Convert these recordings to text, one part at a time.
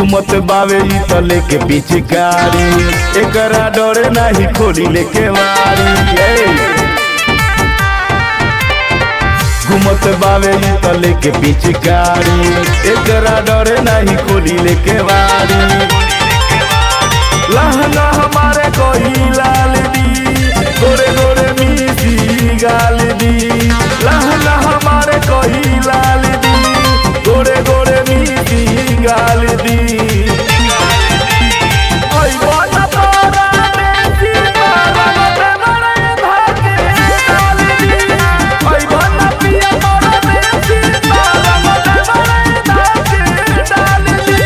घूमत बावे ई त लेके पिचकारी एकरा डरे नाही खोली लेके वारी ए। घूमत बावे ई त लेके पिचकारी एकरा डरे नाही खोली लेके वारी लहंगा हमारे कोई लाल दी गोरे गोरे मीठी गाल दी लहंगा हमारे कोई लाल दी गोरे गोरे मीठी गाल दी ओई बोला तोरा देसी तारा मते मरे धाके डाल दी ओई बोला पिया तोरा देसी तारा मते मरे धाके डाल दी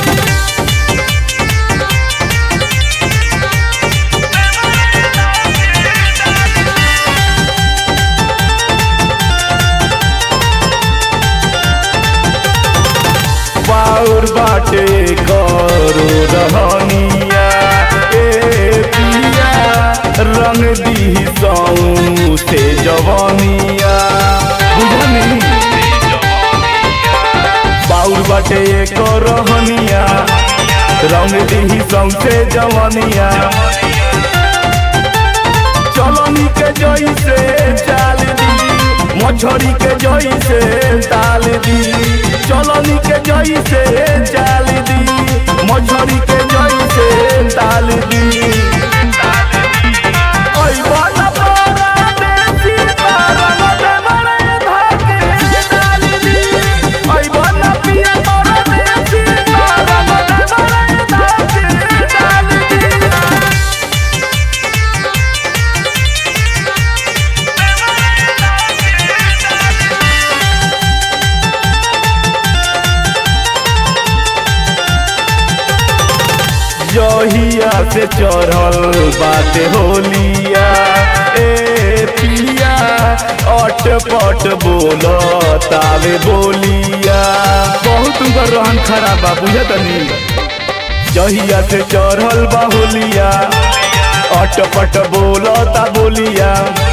बाउर बाटे करो रहनिया ए पिया रंग दी सौ से जवनिया बुझनी बाउर बाटे करो रहनिया रंग दी सौ से जवनिया चलनी के जई से चाल दी मछरी के जई से ताल दी चलनी के जई से चाल दी मछरी के जई से ताल दी ओई बाला पारा देसी पारा मते मरे धाके डाल दी ओई बाला पिया पारा देसी पारा मते मरे धाके डाल दी जहिया से चढ़ल बाटे होलिया ए पिया अट पट बोल तावे बोलिया बहुत उनकर रहन खराब बा बुझतनी जहिया से चढ़ल बा होलिया अट पट बोल ता बोलिया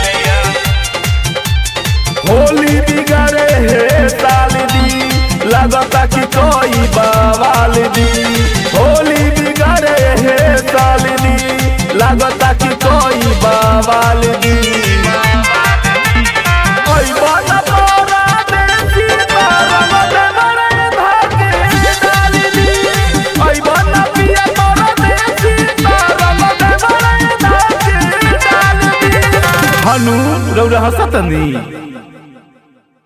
होली बिगाड़े हे साल दी लगता कि कोई बवाल दी होली बिगाड़े हे साल दी लगता कि कोई बवाल दी ओई बाला तोरा देसी तारा मते मरे धाके डाल दी ओई बाला पिया तोरा देसी तारा मते मरे धाके डाल दी हनु रौरा हसतनी